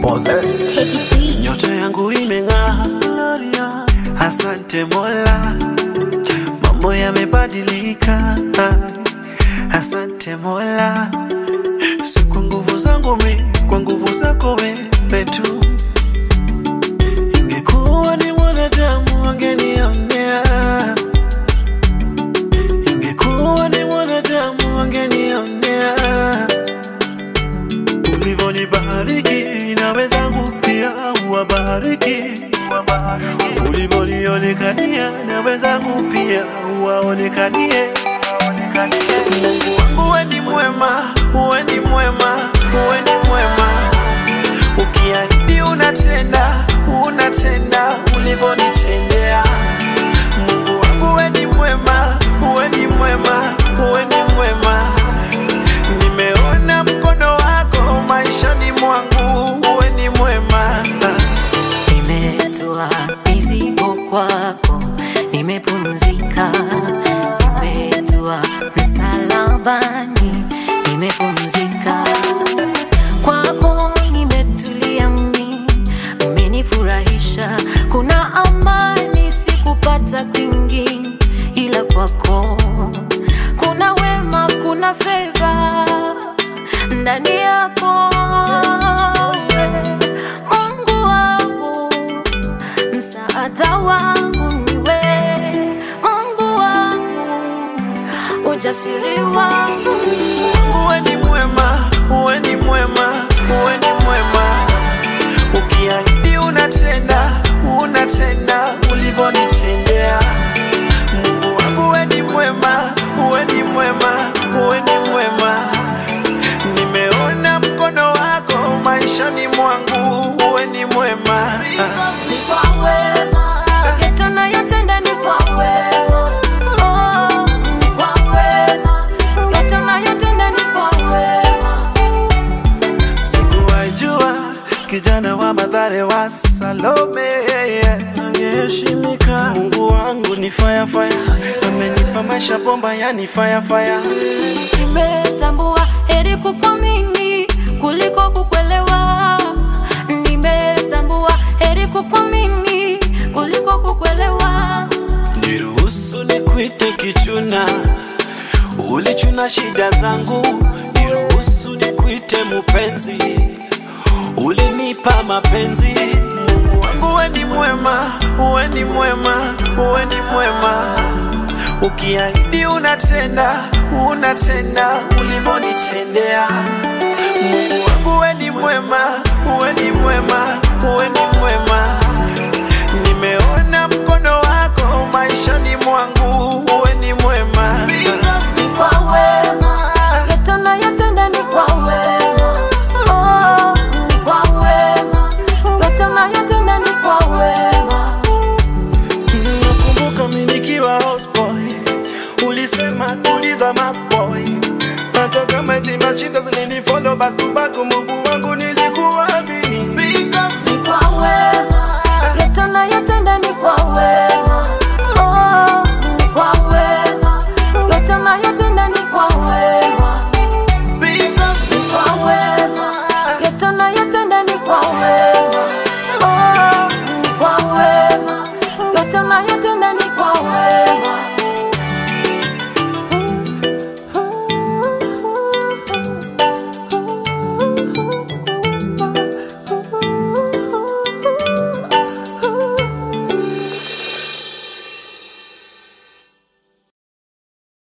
Pose. Teddy B. Nyota yangu imeng'aa, asante Mola, mambo yamebadilika, asante Mola, si kwa nguvu zangu mi, kwa nguvu zako wewe tu. Ingekuwa ni mwanadamu wangenionea, ingekuwa ni mwanadamu wangenionea ulivyonibariki na wenzangu pia uwabariki, ulivyonionekania na wenzangu pia uwaonekanie. Mungu wangu we ni mwema, we ni mwema, we ni mwema, ukiahidi unatenda, unatenda ulivyonitendea. Mungu wangu we ni mwema, we ni mwema, we ni mwema nimeona mkono wako maishani mwangu, uwe ni mwema. Nimetoa mizigo kwako, nimepumzika. Nimetoa msalabani, nimepumzika. Kwako nimetulia mimi, umenifurahisha. Kuna amani sikupata kwingi, ila kwako kuna wema, kuna feva ndani yako Mungu wangu, msaada wangu niwe Mungu wangu, ujasiri wangu Uwe ni mwema, uwe ni mwema, uwe ni mwema. Ukiahidi unatenda, unatenda ulivyonitendea. Mungu wangu uwe ni mwema, uwe ni mwema, uwe ni mwema. Nimeona mkono wako maishani mwangu, uwe ni mwema. ni kwa wema, yote unayotenda ni kwa wema. Oh, ni kwa wema, yote unayotenda ni kwa wema. Sikuwajua kijana wa Mathare wa Salome angeheshimika. Mungu wangu ni fire fire, amenipa maisha bomba, yani fire fire. Nimetambua heri kukuamini kuliko kukuelewa. Nimetambua heri kukuamini kuliko kukuelewa. Niruhusu nikuite kichuna, ulichuna shida zangu. Niruhusu nikuite mupenzi, ulinipa mapenzi. Mungu wangu we ni mwema, uwe ni mwema, uwe ni mwema. Ukiahidi unatenda, unatenda ulivyonitendea. Mungu wangu we ni mwema, uwe ni mwema, uwe ni mwema. Nimeona mkono wako maishani mwangu, uwe ni mwema. Ni kwa wema, yote unayotenda ni kwa wema. Oh, ni kwa wema, yote unayotenda ni kwa wema. Nakumbuka mimi nikiwa houseboy, ulisema tuliza maboy, hata kama hizi mashida zininifollow back to back, Mungu wangu nili